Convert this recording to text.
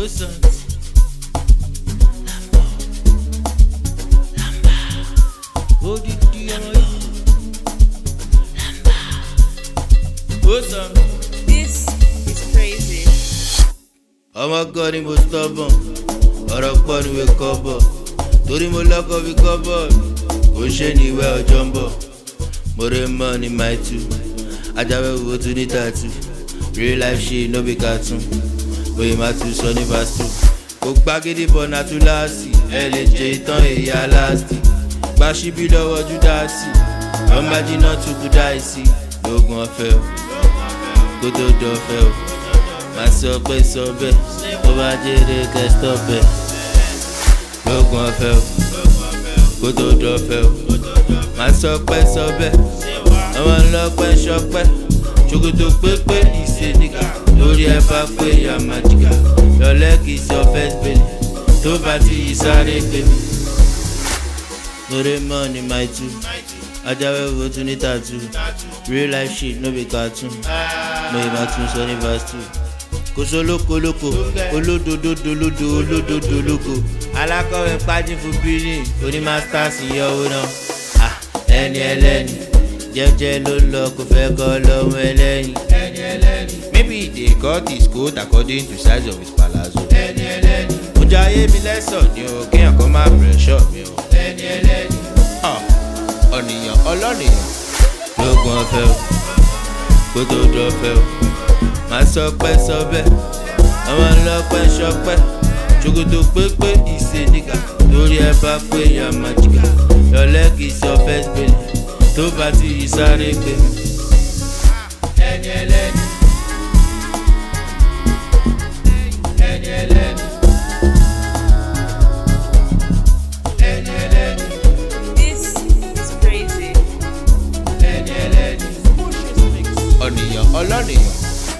Wizards. Odidi ọmọ yìí. Wizards. This is crazy. ọmọ kan ni mo stubborn ọ̀rọ̀ pọ̀ ni wé kọ́bọ̀ torí mo lọ́kọ̀ fi kọ́bọ̀ kò ṣe ní ìwé ọjọ́ ń bọ̀ mo rè mọ́ ní my two ajáwé wo tún ní tattoo real life ṣe no be cartoon bóyá má tún sọ ní verse two kò gbàgede bọ̀ náà tún láàsì ẹ lè jẹ ìtàn èyí aláàsì gba síbí lọ́wọ́ júdásì ọmọ jiná tún kú dáìsí lóògùn ọ̀fẹ́ o kó tó dọ̀fẹ́ o máa sọ pé sọ bẹ́ẹ̀ tó bá jèrè kẹ́sítọ̀ bẹ́ẹ̀ lóògùn ọ̀fẹ́ o kó tó dọ̀fẹ́ o máa sọ pé sọ bẹ́ẹ̀ ọmọ ńlọpẹ́ sọpẹ́ ṣòkòtò pépé ìṣe nìkà lórí ẹ bá pé yàmàjìkà lọ́lẹ́ kì í sọ first bẹ́ẹ̀ tó bá ti yí sáré pé mi. lórí mọ́ ni my two ajáwé wo tún ní tattoo real life shit no be cartoon mo ì máa tún sọ ní verse two kò sólókolóko olódododolodo olódodolóko alákọ̀wé pájí fún bílíìn oní masters yọ owó náà Ah, ẹni ẹlẹ́ni jẹ́jẹ́ ló ń lọ kò fẹ́ kọ́ lọ́mọ ẹlẹ́yin ẹni ẹlẹ́ni maybe they cut his coat according to size of his palazzo ẹni ẹlẹ́ni mo jẹ ayé mi lẹ́sọ̀ ni o kéèyàn kan máa pressure mi o ẹni ẹlẹ́ni ọ̀nìyàn ọlọ́nìyàn lóògùn ọ̀fẹ́ o kó tó dọ̀fẹ́ o máa sọ pé sọ bẹ́ẹ̀ ọmọ ńlọpẹ́ sọpẹ́ ṣòkòtò pépé ìṣe nìkà lórí ẹ bá pé yàmàjìkà lọ́lẹ́ kì í sọ first bẹ́ẹ̀ tó bá ti yí sáré pé mi. ẹni ẹlẹ́ni ẹni ẹlẹ́ni ẹni ẹlẹ́ni This is crazy. ẹni ẹlẹ́ni ọ̀nìyàn ọlọ́nìyàn.